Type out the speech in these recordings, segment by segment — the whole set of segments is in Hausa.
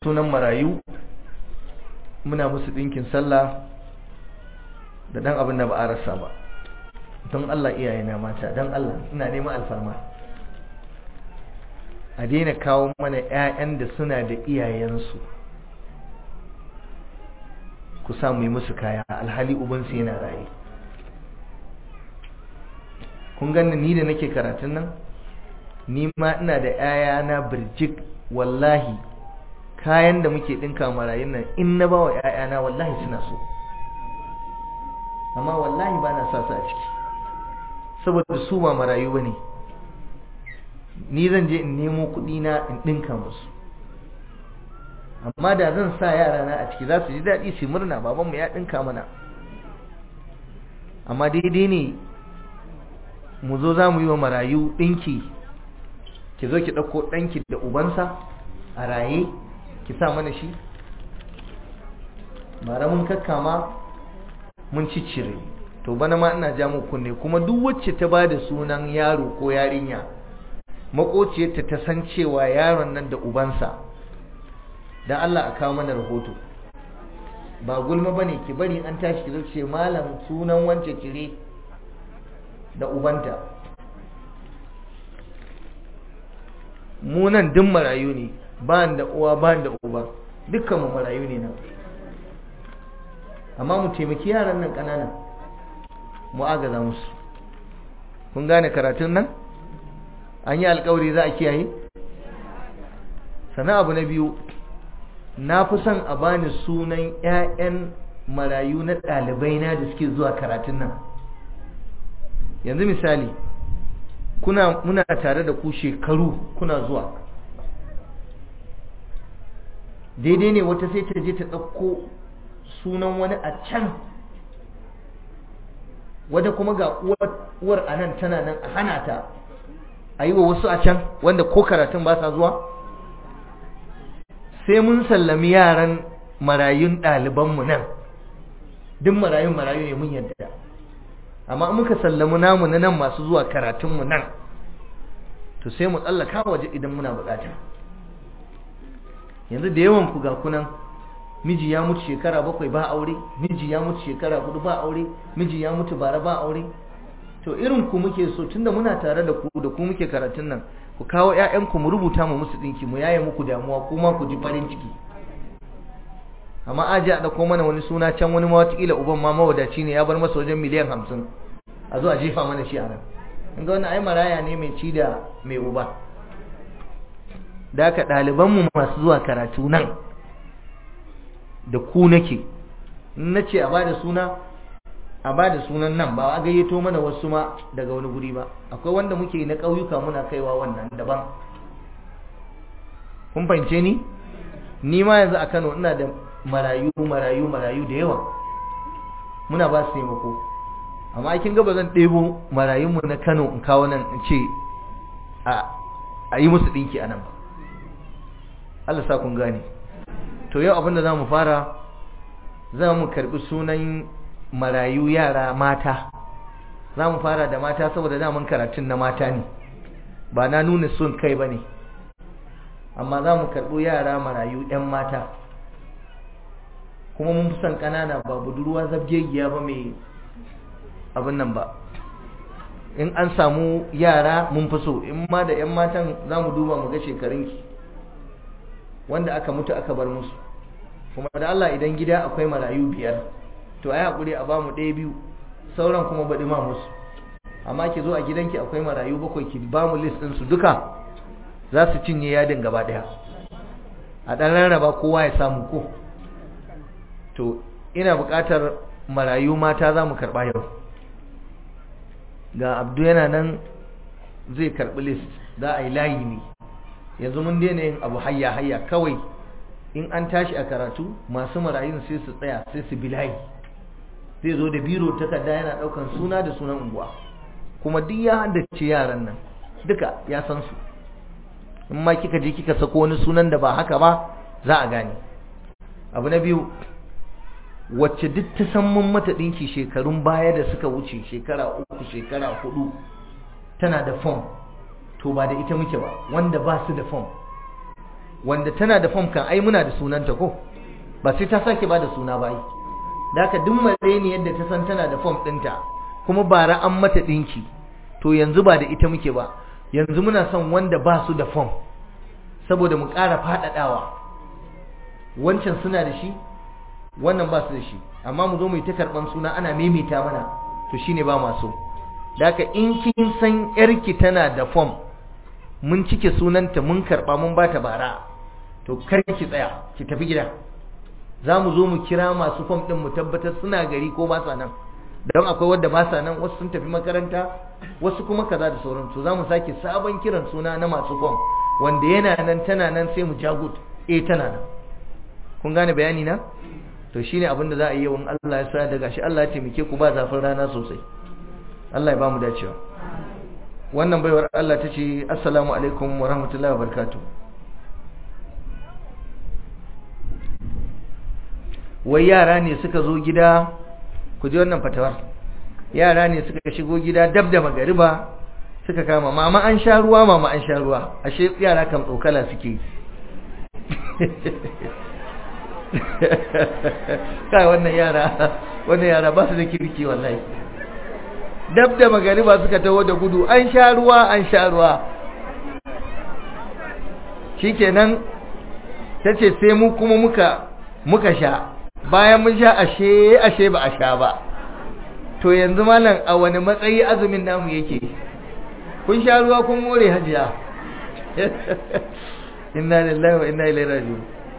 sunan marayu muna musu ɗinkin sallah da ɗan abin da ba a rasa ba don Allah iyayena mata don Allah ina neman alfarma a daina kawo mana 'ya'yan da suna da iyayensu ku samu yi musu kaya alhali ubansu yana raye kun ganni ni da nake karatun nan ni ma ina da 'ya'yana birjik wallahi kayan da muke ɗinka marayun nan in na ba wa 'ya'yana wallahi suna so amma wallahi ba na sa su a ciki saboda su ba marayu ba ne ni zan je in nemo kuɗi na in ɗinka musu amma da zan sa yara na a ciki za su ji daɗi su murna babanmu ya ɗinka mana amma daidai ne mu zo za mu yi wa marayu ɗinki ki zo ki ɗauko ɗanki da ubansa a raye ki sa mana shi bara mun kakkama mun ciccire to bana ma ina ja muku kunne kuma duk wacce ta ba da sunan yaro ko yarinya makociyarta ta san cewa yaron nan da ubansa dan Allah a kawo mana rahoto ba gulma bane ki bari an tashi ki zo ce malam sunan wance kire da ubanta mu nan duk marayu ne ba da uwa ba da uba dukkan mu marayu ne nan amma mu taimaki yaran nan ƙananan mu agaza musu kun gane karatun nan an yi alkawari za a kiyaye sana abu na biyu na fi son a bani sunan 'ya'yan marayu na ɗalibai na da suke zuwa karatun nan yanzu misali kuna muna tare da ku shekaru kuna zuwa daidai ne wata sai ta je ta ɗauko sunan wani a can wadda kuma ga uwar a nan tana nan a hana ta a yi wa wasu a can wanda ko karatun ba sa zuwa sai mun sallami yaran marayun ɗalibanmu nan duk marayun marayu ne mun yadda amma muka sallami namu na nan masu zuwa karatunmu nan to sai mu tsallaka waje idan muna bukata yanzu da yawan ku ga kunan miji ya mutu shekara bakwai ba aure miji ya mutu shekara hudu ba aure miji ya mutu bara ba aure to irin ku muke so tunda muna tare da ku da ku muke karatun nan ku kawo ƴaƴanku mu rubuta mu musu dinki mu yaye muku damuwa kuma ku ji farin ciki amma aji a ɗauko mana wani suna can wani ma watakila uban ma mawadaci ne ya bar masa wajen miliyan hamsin a zo a jefa mana shi a nan in ga wani ai maraya ne mai ci da mai uba da haka ɗalibanmu masu zuwa karatu nan da ku nake na ce a bada suna a bada sunan nan ba a gayyato mana wasu ma daga wani guri ba akwai wanda muke na ƙauyuka muna kaiwa wannan daban kun fahimce ni ni ma yanzu a Kano ina da marayu marayu marayu da yawa muna ba su taimako amma kin ga ba zan ɗebo marayunmu na Kano in kawo nan in ce a yi musu ɗinki a nan ba Allah sa kun gane to yau abinda za mu fara za mu karɓi sunan marayu yara mata za mu fara da mata saboda daman karatun na mata ne ba na nuna son kai ba ne amma za mu karɓo yara marayu 'yan mata kuma mun fi son ƙanana ba budurwa zabgegiya ba mai abin nan ba in an samu yara mun fi so in ma da 'yan matan za mu duba mu ga shekarunki wanda aka mutu aka bar musu kuma da Allah idan gida akwai marayu biyar to ai hakuri a bamu ɗaya biyu sauran kuma baɗi ma musu amma ki zo a gidanki akwai marayu bakwai ki bamu list ɗin su duka za su cinye yadin gaba ɗaya a ɗan rarraba kowa ya samu ko to ina buƙatar marayu mata za mu karɓa yau ga abdu yana nan zai karɓi list za a yi layi ne yanzu mun daina yin abu hayya hayya kawai in an tashi a karatu masu marayun sai su tsaya sai su bi layi zai zo da biro takarda yana ɗaukan suna da sunan unguwa kuma duk ya haddace yaran nan duka ya san su in ma kika je kika sako wani sunan da ba haka ba za a gane abu na biyu wacce duk ta san mun mata ɗinki shekarun baya da suka wuce shekara uku shekara hudu tana da fom to ba da ita muke ba wanda ba su da fom wanda tana da fom kan ai muna da sunanta ko ba sai ta sake ba da suna ba ai da haka duk mare ne yadda ta san tana da fom ɗinta kuma bara an mata ɗinki to yanzu ba da ita muke ba yanzu muna son wanda ba su da fom saboda mu ƙara faɗaɗawa wancan suna da shi wannan ba su da shi amma mu zo mu yi ta karɓan suna ana maimaita mana to shine ba masu da haka in kin san yarki tana da fom mun cike sunanta mun karɓa mun ba ta bara to kar ki tsaya ki tafi gida za mu zo mu kira masu fom ɗin mu tabbatar suna gari ko ba sa nan don akwai wadda ba sa nan wasu sun tafi makaranta wasu kuma kaza da sauran to za mu sake sabon kiran suna na masu fom wanda yana nan tana nan sai mu jagut eh tana nan kun gane bayani na to shine abin da za a yi yawan Allah ya sa daga shi Allah ya taimake ku ba zafin rana sosai Allah ya ba mu dacewa wannan baiwar Allah ta ce assalamu alaikum wa rahmatullahi wa barakatuh wai yara ne suka zo gida ku ji wannan fatawar yara ne suka shigo gida dab da magariba suka kama mama an sha ruwa mama an sha ruwa ashe yara kan tsokala suke kai wannan yara wannan yara ba su da kirki wallahi dab da magariba suka taho da gudu an sha ruwa an sha ruwa shikenan tace sai mu kuma muka muka sha bayan mun sha ashe ashe ba a sha ba to yanzu malam a wani matsayi azumin namu yake kun sha ruwa kun more hajiya inna lillahi wa inna ilaihi raji'un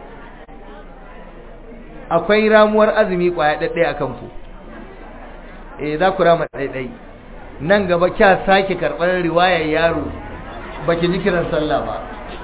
akwai ramuwar azumi kwaya daddai akan ku eh za ku rama daidai nan gaba kya sake karɓar riwayar yaro baki ji kiran sallah ba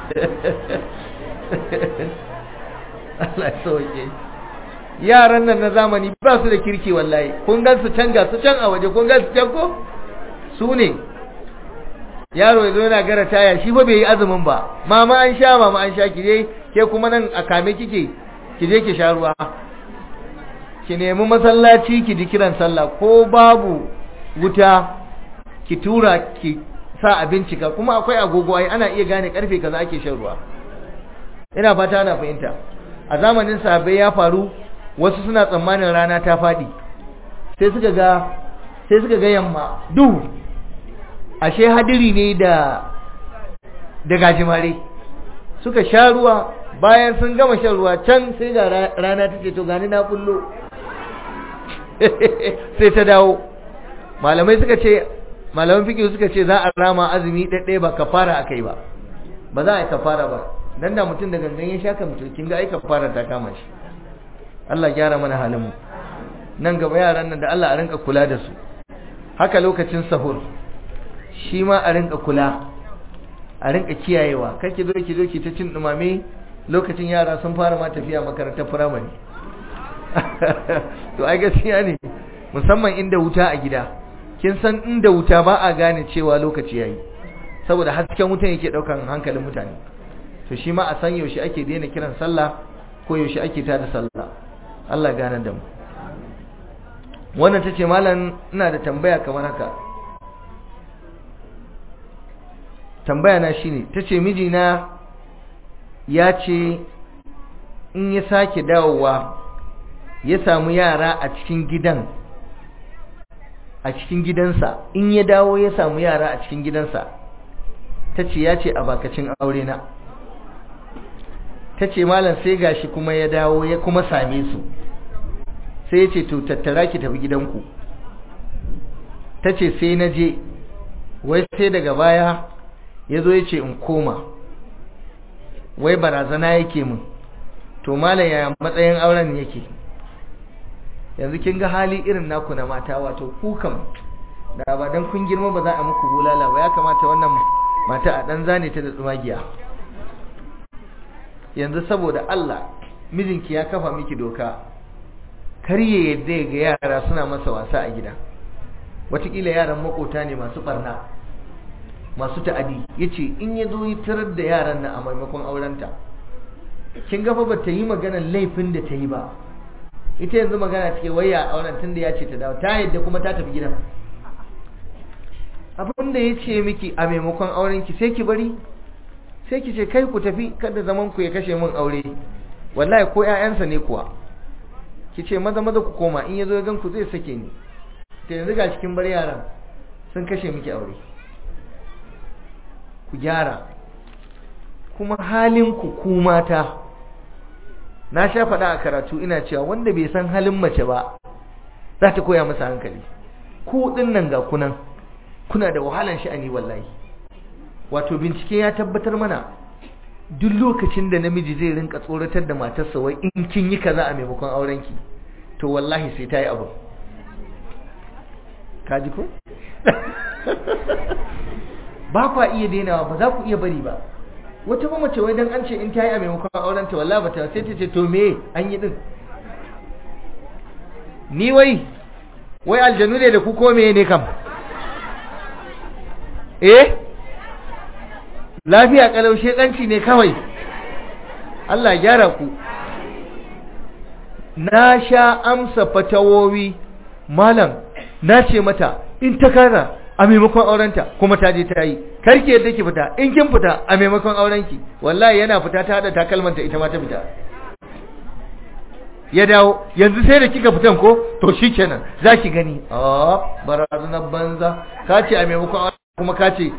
Allah ya sauke yaran nan na zamani ba su da kirki wallahi kun gan su can ga su can a waje kun gan su can ko su ne yaro ya zo yana gara taya shi fa bai yi azumin ba mama an sha mama an sha ki je ke kuma nan a kame kike ki je ki sha ruwa ki nemi masallaci ki ji kiran sallah ko babu wuta ki tura ki sa a bincika kuma akwai agogo ai ana iya gane karfe kaza ake shan ruwa ina fata ana fahimta a zamanin sahabbai ya faru wasu suna tsammanin rana ta fadi sai suka ga sai suka ga yamma duhu ashe hadiri ne da da gajimare suka sha ruwa bayan sun gama shan ruwa can sai ga rana ta ce to gani na bullo sai ta dawo malamai suka ce malaman fiƙi suka ce za a rama azumi ɗaiɗai ba kafara aka yi ba ba za a yi kafara ba dan da mutum da gangan ya sha mutum kin ga ai kafara ta kama shi Allah gyara mana halin mu nan gaba yaran nan da Allah a rinka kula da su haka lokacin sahur shi ma a rinka kula a rinka kiyayewa kake zo ki zo ki ta cin dumame lokacin yara sun fara ma tafiya makarantar firamare to ai gaskiya ne musamman inda wuta a gida kin san inda wuta ba a gane cewa lokaci yayi saboda hasken wutan yake daukan hankalin mutane to shi ma a san yaushe ake daina kiran sallah ko yaushe ake tada sallah Allah gane da mu wannan tace malam ina da tambaya kamar haka tambaya na shine tace mijina ya ce in ya sake dawowa ya samu yara a cikin gidan a cikin gidansa in ya dawo ya samu yara a cikin gidansa ta ce ya ce a bakacin aure na ta ce malam sai gashi kuma ya dawo ya kuma same su sai ya ce to tattara ki tafi gidanku ta ce sai na je wai sai daga baya ya zo ya ce in koma wai barazana yake mun to malam ya matsayin auren yake yanzu kin ga hali irin naku na mata wato ku kam da ba dan kun girma ba za a muku bulala ba ya kamata wannan mata a dan zane ta da tsumagiya yanzu saboda Allah mijinki ya kafa miki doka karye yadda ga yara suna masa wasa a gida watakila yaran makota ne masu barna masu ta'adi yace in ya zo yi tarar da yaran nan a maimakon aurenta kin ga fa ba ta yi maganar laifin da ta yi ba ita yanzu magana take waya auren tun da ya ce ta dawo ta yadda kuma ta tafi gidan abin da ya ce miki a maimakon auren ki sai ki bari sai ki ce kai ku tafi kada zaman ku ya kashe min aure wallahi ko ƴaƴansa ne kuwa ki ce maza maza ku koma in yazo ya gan ku zai sake ni ta yanzu ga cikin bar yaran sun kashe miki aure ku gyara kuma halin ku ku mata na sha faɗa a karatu ina cewa wanda bai san halin mace ba za ta koya masa hankali ku ɗin nan ga kunan kuna da wahalan sha'ani wallahi wato bincike ya tabbatar mana duk lokacin da namiji zai rinka tsoratar da matarsa wai in kin yi kaza a maimakon aurenki to wallahi sai ta yi abu kaji ko ba kwa iya dainawa ba za ku iya bari ba wata ba mace wai dan an ce in ta yi a maimakon aurenta wallahi bata sai ta ce to me an yi din ni wai wai aljanu ne da ku ko me ne kam eh lafiya kalau shedanci ne kawai Allah gyara ku na sha amsa fatawowi malam na ce mata in ta kara a maimakon aurenta kuma ta je ta yi karki yadda ki fita in kin fita a maimakon aurenki wallahi yana fita ta hada takalmanta ita ma ta fita ya dawo yanzu sai da kika fitan ko to shikenan zaki gani ah barazanar banza ka ce a maimakon kuma ka ce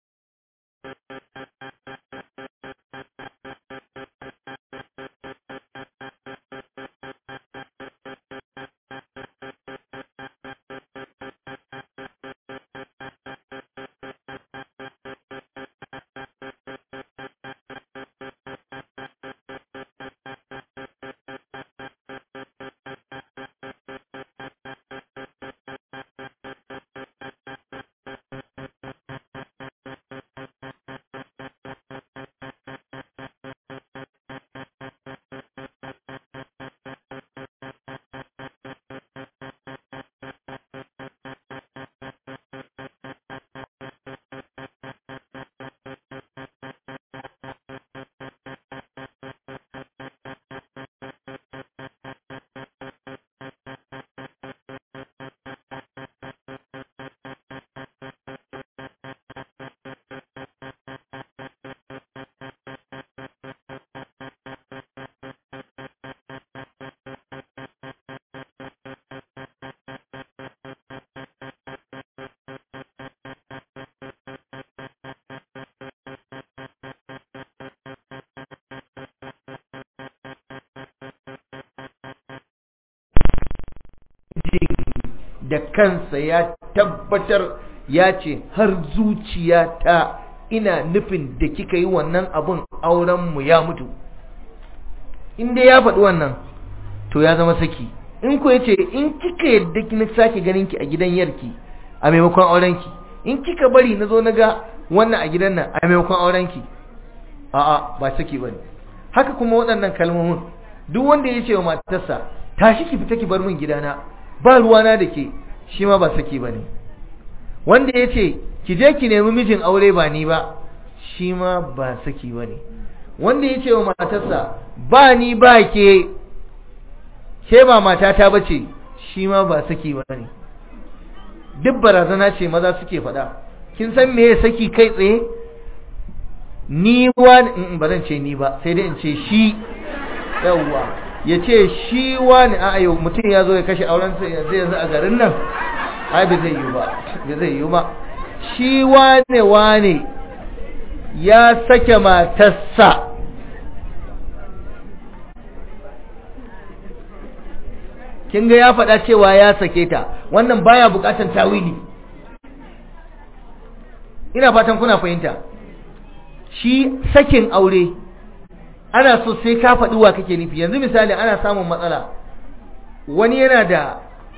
da kansa ya tabbatar ya ce har zuciyata ina nufin da kika yi wannan abun aurenmu ya mutu inda ya faɗi wannan to ya zama saki in ku yace in kika yadda kina sake ganin ki a gidan yarki a maimakon aurenki in kika bari na zo na ga wannan a gidan nan a maimakon aurenki a'a ba saki bane haka kuma waɗannan kalmomin duk wanda ya ce wa matarsa tashi ki fita ki bar min gidana ba ruwana da ke shi ma ba saki ba ne wanda ya ce ki je ki nemi mijin aure ba ni ba shi ma ba saki ba ne wanda ya ce wa matarsa ba ni ba ke ke ba matata ba ce shi ma ba saki ba ne duk barazana ce maza suke faɗa kin san me ya saki kai tsaye ni wani ba zan ce ni ba sai dai in ce shi yawwa ya ce shi wani a yau mutum ya zo ya kashe aurensa yanzu yanzu a garin nan ai bai zai yi ba bai zai yi ba shi wane wane ya sake matarsa kin ga ya faɗa cewa ya sake ta wannan baya buƙatar tawili ina fatan kuna fahimta shi sakin aure ana so sai ka faɗi wa kake nufi yanzu misali ana samun matsala wani yana da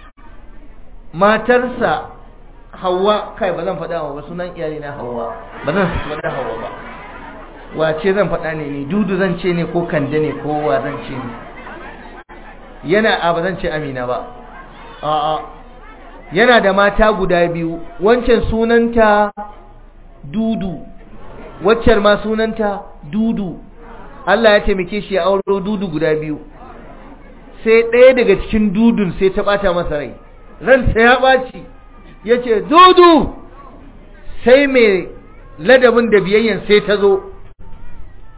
matarsa hawa kai ba zan faɗa wa sunan iyali na hawa ba zan faɗa hawa ba wace zan faɗa ne ne dudu zan ce ne ko kande ne ko wa zan ce ne yana a ba zan ce amina ba a'a yana da mata guda biyu wancan sunanta dudu waccar ma sunanta dudu Allah ya taimake shi ya auro dudu guda biyu sai ɗaya daga cikin dudun sai ta ɓata masa rai ransa ya ɓaci ya ce dudu sai mai ladabin da biyayyan sai ta zo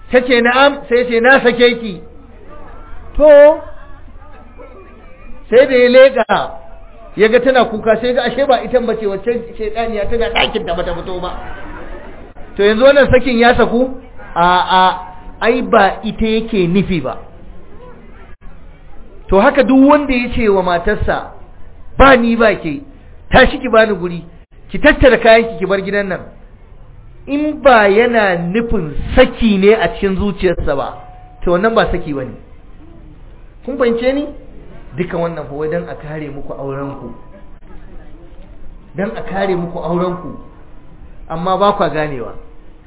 ta ce na'am sai ce na sake ki to sai da ya leƙa ya ga tana kuka sai ga ashe ba ita bace wacce shaidaniya tana ɗakin da bata fito ba to yanzu wannan sakin ya saku a a ai ba ita yake nufi ba to haka duk wanda ya ce wa matarsa ba ni ba ke tashi ki bani guri ki tattara kayan ki bar gidan nan in ba yana nufin saki ne a cikin zuciyarsa ba to wannan ba saki bane kun fahimce ni duka wannan fa dan a kare muku auren ku dan a kare muku auren ku amma ba kwa ganewa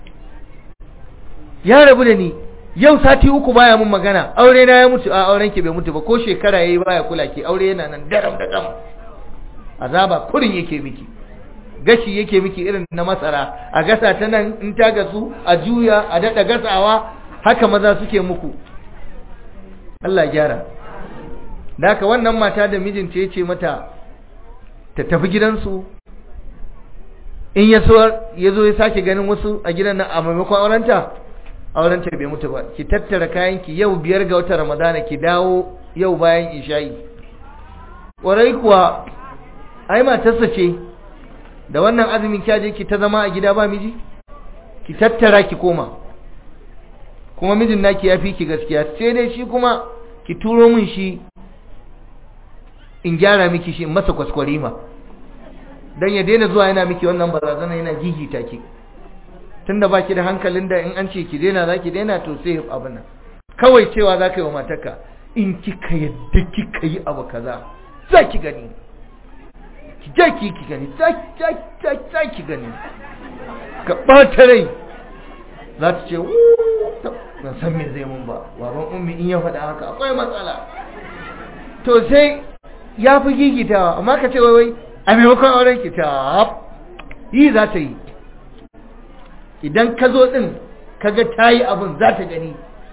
ya rabu da ni yau sati uku baya mun magana aure na ya mutu a auren ki bai mutu ba ko shekara yayi baya kula ki aure yana nan daram da dam azaba kurin yake miki gashi yake miki irin na masara a gasa ta nan in ta gasu a juya a dada gasawa haka maza suke muku Allah gyara da haka wannan mata da mijinta ya ce mata ta tafi gidansu in ya so ya zo ya sake ganin wasu a gidan nan a maimakon aurenta aurenta bai mutu ba ki tattara kayanki yau biyar ga wata ramadana ki dawo yau bayan isha'i ƙwarai kuwa ai matarsa ce da wannan azumin kyaje ki ta zama a gida ba miji ki tattara ki koma kuma mijin naki ya fi ki gaskiya sai dai shi kuma ki turo min shi in gyara miki shi in masa kwaskwarima dan ya daina zuwa yana miki wannan barazana yana gigita ki tunda baki da hankalin da in an ce ki daina zaki daina to sai abin nan kawai cewa zaka yi wa matarka in kika yadda kika yi abu kaza za ki gani ki je ki ki gani za ki gani ka ɓata rai za ta ce ban san me zai mun ba baban ummi in ya faɗa haka akwai matsala to sai ya fi gigitawa amma ka ce wai a maimakon auren ki ta yi za ta yi idan ka zo ɗin kaga ta yi abin za ta gani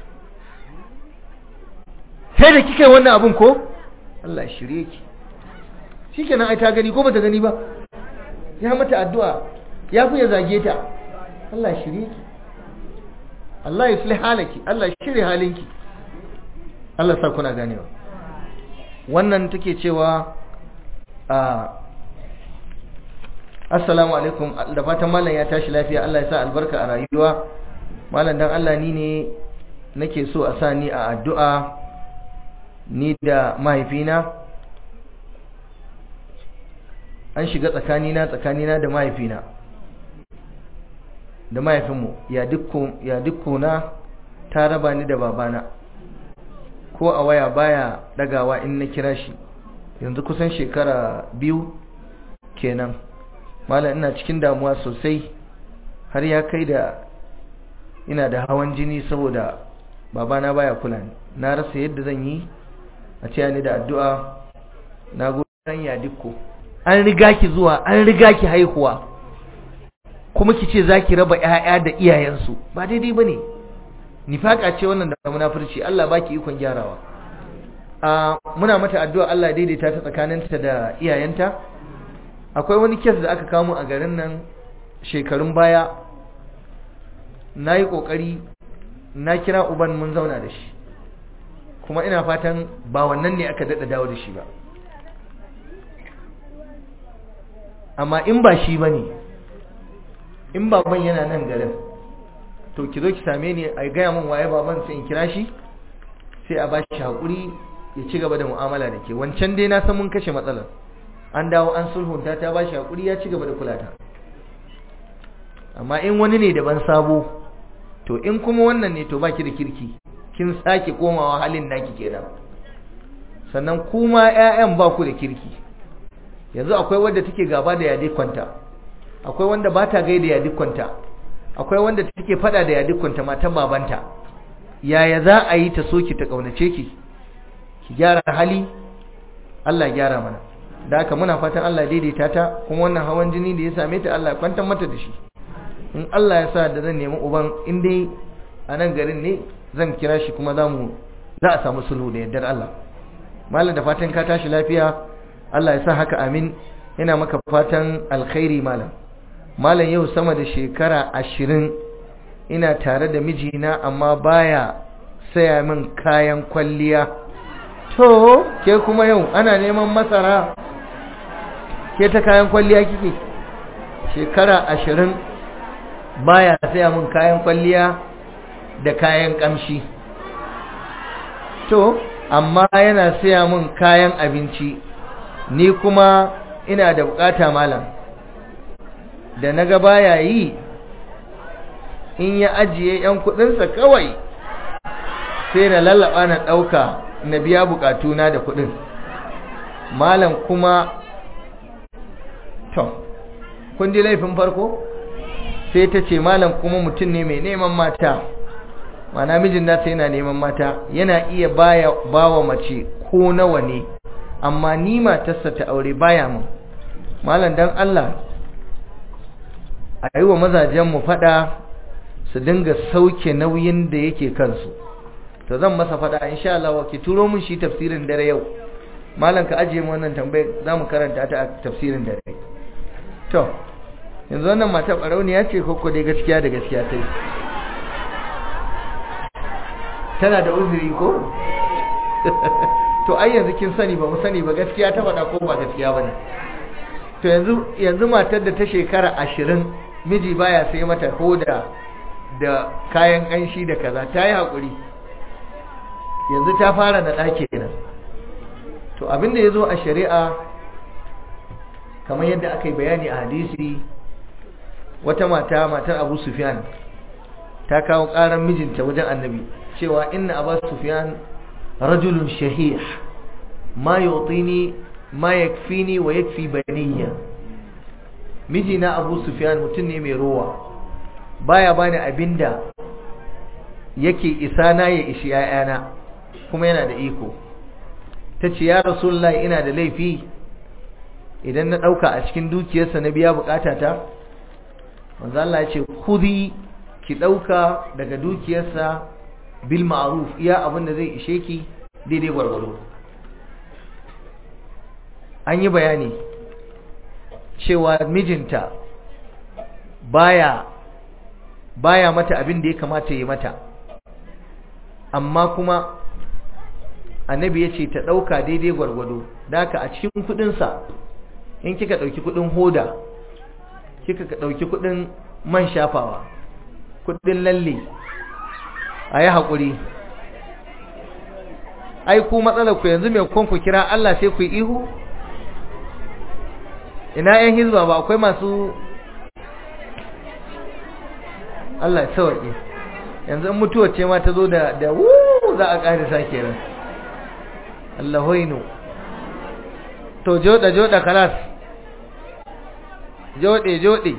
sai da kika yi wannan abin ko Allah shirye ki shi kenan ai ta gani ko bata gani ba ya mata addu'a ya fi ya zage ta Allah shirye ki Allah ya sulhi halaki Allah shirye halinki Allah sa kuna ganewa wannan take cewa a assalamu alaikum da fatan malam ya tashi lafiya Allah ya sa albarka a rayuwa malam dan Allah ni ne nake so a sa ni a addu'a ni da mahaifina an shiga tsakanina tsakanina da mahaifina da mahaifinmu ya dukkuna ta raba ni da babana ko a waya baya dagawa in na kira shi yanzu kusan shekara biyu kenan malam ina cikin damuwa sosai har ya kai da ina da hawan jini saboda babana baya kula ni na rasa yadda zan yi a ce ni da addu'a na goyon ya dukko an riga ki zuwa an riga ki haihuwa kuma ki ce za ki raba 'ya'ya da iyayensu ba daidai ba ne nifaka ce wannan da munafurci Allah baki ikon gyarawa a muna mata addu'a Allah daidaita ta tsakaninta da iyayenta akwai wani kes da aka kamo a garin nan shekarun baya na yi ƙoƙari na kira uban mun zauna da shi kuma ina fatan ba wannan ne aka daɗa dawo da shi ba amma in ba shi ba ne in baban yana nan garin to ki zo ki same ni a gaya min waye baban sai in kira shi sai a ba shi haƙuri ya ci gaba da mu'amala da ke wancan dai na san mun kashe matsalar an dawo an sulhunta ta ba shi haƙuri ya ci gaba da kula ta amma in wani ne daban sabo to in kuma wannan ne to baki da kirki kin sake komawa halin naki kenan sannan kuma ƴaƴan ba ku da kirki yanzu akwai wanda take gaba da yadi kwanta akwai wanda ba ta gaida yadi kwanta akwai wanda take fada da yadi kwanta matan babanta yaya za a yi ta soki ta kaunace ki ki gyara hali Allah gyara mana da haka muna fatan Allah daidaita ta kuma wannan hawan jini da ya same ta Allah ya kwantar mata da shi in Allah ya sa da zan nemi uban in dai a nan garin ne zan kira shi kuma za mu za a samu sulhu da yardar Allah malam da fatan ka tashi lafiya Allah ya sa haka amin ina maka fatan alkhairi malam malam yau sama da shekara ashirin ina tare da mijina amma baya saya min kayan kwalliya to ke kuma yau ana neman masara ke ta kayan kwalliya kike shekara ashirin baya saya min kayan kwalliya da kayan kamshi to amma yana saya min kayan abinci ni kuma ina da bukata malam da naga baya yi in ya ajiye yan kudinsa kawai sai na lallaba na dauka na biya bukatuna da kudin malam kuma to kun ji laifin farko sai ta ce malam kuma mutum ne mai neman mata mana mijin nasa yana neman mata yana iya baya bawa mace ko nawa ne amma ni matarsa ta aure baya mun malam dan Allah a yi wa mazajenmu fada su dinga sauke nauyin da yake kansu to zan masa fada insha Allah ki turo mun shi tafsirin dare yau malam ka ajiye mu wannan tambayar zamu karanta ta a tafsirin dare to yanzu wannan mata barauniya ce ko ko dai gaskiya da gaskiya ta yi tana da uzuri ko to ai yanzu kin sani ba mu sani ba gaskiya ta faɗa ko ba gaskiya bane to yanzu yanzu matar da ta shekara ashirin miji baya sai mata hoda da kayan ƙanshi da kaza ta yi haƙuri yanzu ta fara na ɗaki kenan to abinda ya zo a shari'a kamar yadda aka yi bayani a hadisi wata mata matar abu sufyan ta kawo ƙarar mijinta wajen annabi cewa inna abu sufyan rajulun shahih ma yutini ma yakfini wa yakfi baniya mijina abu sufyan mutum ne mai rowa baya bani abinda yake isa na ya ishi ‘ya'yana kuma yana da iko ta ce ya rasulullahi ina da laifi idan na ɗauka a cikin dukiyarsa na biya bukatata manzo Allah ya ce kudi ki ɗauka daga dukiyarsa bil ma'ruf iya abin da zai ishe ki daidai gwargwado an yi bayani cewa mijinta baya baya mata abin da ya kamata ya mata amma kuma annabi ya ce ta ɗauka daidai gwargwado daka a cikin kudinsa in kika ɗauki kudin hoda kika ɗauki kudin man shafawa kudin lalle a yi haƙuri ai ku matsalar ku yanzu mai kwan ku kira Allah sai ku yi ihu ina yan hizba ba akwai masu Allah ya sauke yanzu in mutuwa ce ma ta zo da da wuu za a ƙari sake ran Allah hoino to joda joda kalas jode jode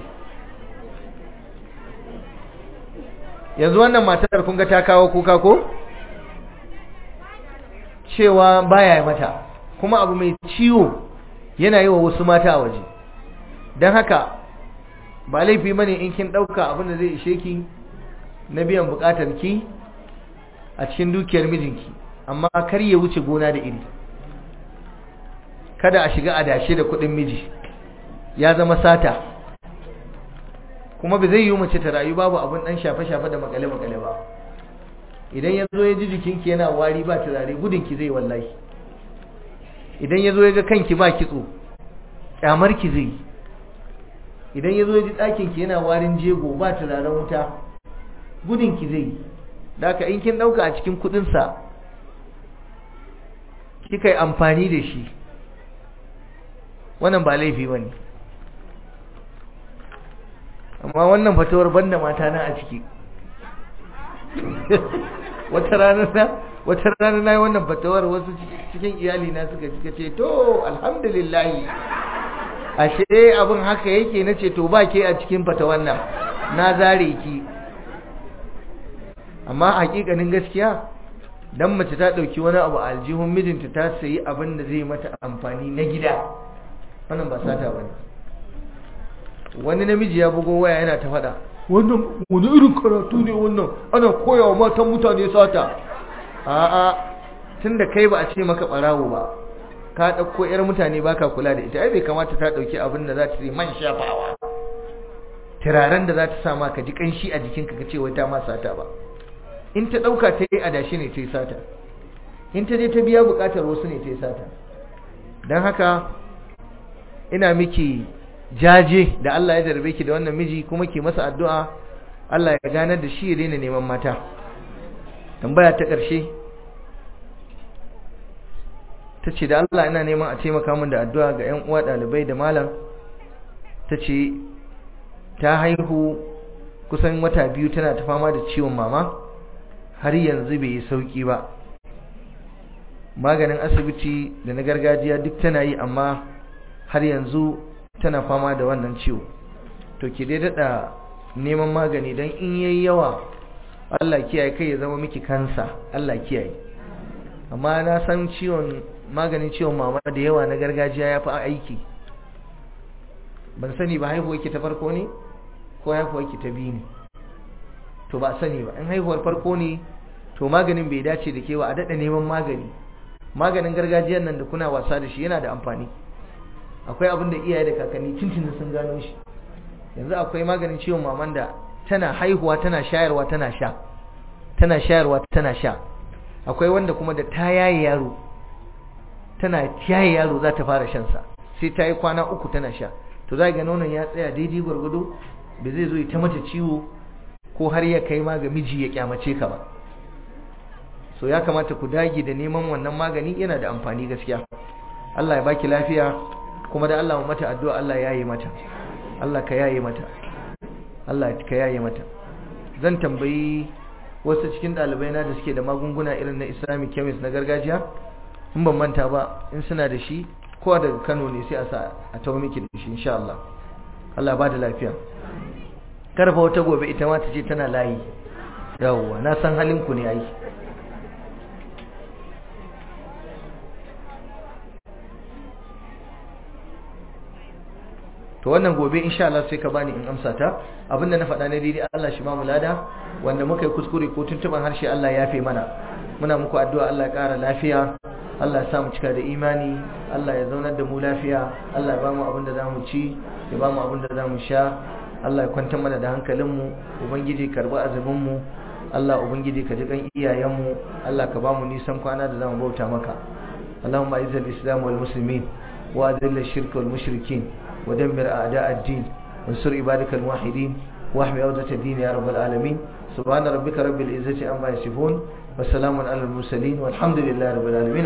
yanzu wannan matar kun ga ta kawo kuka ko cewa baya mata kuma abu mai ciwo yana yi wa wasu mata a waje don haka ba laifi bane in kin ɗauka abin da zai ishe ki na biyan buƙatar ki a cikin dukiyar mijinki amma kar ya wuce gona da iri kada a shiga adashe da kuɗin miji ya zama sata kuma ba zai yi mace ta rayu babu abin ɗan shafe-shafe da makale-makale ba idan ya zo ya ji jikinki yana wari ba turare gudunki zai wallahi idan ya zo ya ga kanki ba kitso ƙyamarki zai idan ya zo ya ji ɗakinki yana warin jego ba turaren wuta gudunki zai da aka in kin ɗauka a cikin kuɗinsa kika yi amfani da shi wannan ba laifi ba ne amma wannan fatawar banda mata na a ciki wata rana na wata rana na yi wannan fatawar wasu cikin iyali na suka suka ce to alhamdulillah ashe abin haka yake na ce to ba ke a cikin fatawar nan na zare ki amma hakikanin gaskiya dan mace ta dauki wani abu a aljihun mijinta ta sayi abin da zai mata amfani na gida wannan ba sata bane wani namiji ya bugo waya yana ta fada wannan wani irin karatu ne wannan ana koyawa matan mutane sata a'a tunda kai ba a ce maka barawo ba ka dauko yar mutane baka kula da ita ai bai kamata ta dauki abin da za ta yi man shafawa turaren da za ta sama ka ji kanshi a jikinka ka ce wai ta ma sata ba in ta ɗauka ta yi adashi ne ta yi sata in ta je ta biya buƙatar wasu ne ta yi sata don haka ina miki jaje da Allah ya jarbe ki da wannan miji kuma ki masa addu'a Allah ya ganar da shi ya daina neman mata tambaya ta ƙarshe ta ce da Allah ina neman a taimaka min da addu'a ga 'yan uwa ɗalibai da malam ta ce ta haihu kusan wata biyu tana ta fama da ciwon mama har yanzu bai yi sauki ba maganin asibiti da na gargajiya duk tana yi amma har yanzu tana fama da wannan ciwo to ki dai daɗa neman magani don in yayi yawa Allah kiyaye kai ya zama miki kansa Allah kiyaye amma na san ciwon maganin ciwon mama da yawa na gargajiya ya fi aiki ban sani ba haihuwar ki ta farko ne ko haihuwar ki ta biyu ne to ba sani ba in haihuwar farko ne to maganin bai dace da kewa a daɗa neman magani maganin gargajiyar nan da kuna wasa da shi yana da amfani akwai abin da iyaye da kakanni tuntunin sun gano shi yanzu akwai maganin ciwon maman da tana haihuwa tana shayarwa tana sha tana shayarwa tana sha akwai wanda kuma da ta yaye yaro tana yaye yaro za ta fara shan sa sai ta yi kwana uku tana sha to za ga nonon ya tsaya daidai gwargwado ba zai zo ta mata ciwo ko har ya kai ma ga miji ya kyamace ka ba so ya kamata ku dage da neman wannan magani yana da amfani gaskiya Allah ya baki lafiya kuma da Allah mu mata addu'a Allah ya yi mata Allah ka yaye mata Allah ka yaye mata zan tambayi wasu cikin ɗalibai na da suke da magunguna irin na Islamic chemist na gargajiya in ban manta ba in suna da shi ko daga Kano ne sai a sa a tawo miki da shi insha Allah Allah ba da lafiya karfa wata gobe ita ma ta ce tana layi yawwa na san halin ku ne ai to wannan gobe insha Allah sai ka bani in amsa ta abinda na faɗa ne daidai Allah shi ba mu lada wanda muka yi kuskure ko tuntuban harshe Allah ya fi mana muna muku addu'a Allah ya ƙara lafiya Allah ya sa mu cika da imani Allah ya zaunar da mu lafiya Allah ya ba mu abin da za mu ci ya ba mu abin da za mu sha Allah ya kwantar mana da hankalinmu ubangiji karbi azumin mu Allah ubangiji ka ji kan iyayenmu Allah ka ba mu nisan kwana da za mu bauta maka Allahumma izzil islam wal muslimin wa adilla shirk wal mushrikin ودمر أعداء الدين وانصر عبادك الموحدين واحمي عودة الدين يا رب العالمين سبحان ربك رب العزة عما يصفون وسلام على المرسلين والحمد لله رب العالمين